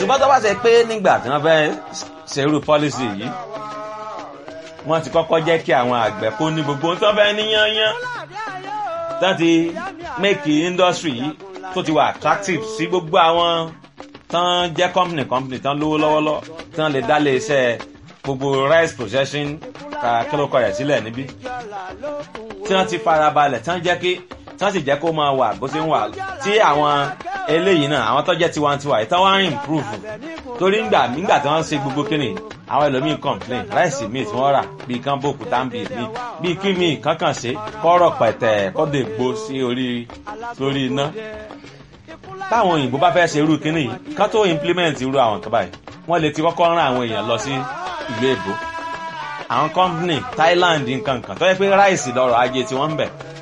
ṣùgbọ́n tó bá ṣe pé nígbà tí wọ́n fẹ́ ṣerú pọ́lísì yìí wọ́n ti kọ́kọ́ jẹ́ kí àwọn àgbẹ̀ kó ní gbogbo ohun tó fẹ́ ní yányán tó ti make industry yìí tó ti wà attractive sí gbogbo àwọn tán jẹ́ company company tán lówó lọ́wọ́lọ́ tán lè dá lé iṣẹ́ gbogbo rice processing kílókọ̀ rẹ̀ sílẹ̀ níbí tí wọ́n ti farabalẹ̀ tán jẹ́ kí tán sì jẹ́ kó máa wà bó ṣe ń wà tí àwọn eléyìí náà àwọn tó jẹ́ tiwantiwa yìí tán wá ń improve torí ńgbà nígbà tí wọ́n ń ṣe gbogbo kíni àwọn ẹlòmíín complain ráìsì míì tí wọ́n rà bíi kán bò kúta ń bì míì bíi kí míì kankan ṣe kọ́rọ̀ pẹ̀tẹ̀ kọ́dọ̀ ègbó sí orí lórí iná táwọn òyìnbó bá fẹ́ ṣe irú kíní yìí kán tó implement irú àwọn tó báyìí wọ́n lè ti kọ́kọ́ rán àwọn èèyàn lọ sí ìlú èbó àwọn company Thailand nǹkan kan tó yẹ pé ráìsì lọ́rọ̀ ajé tí wọ́n ń bẹ̀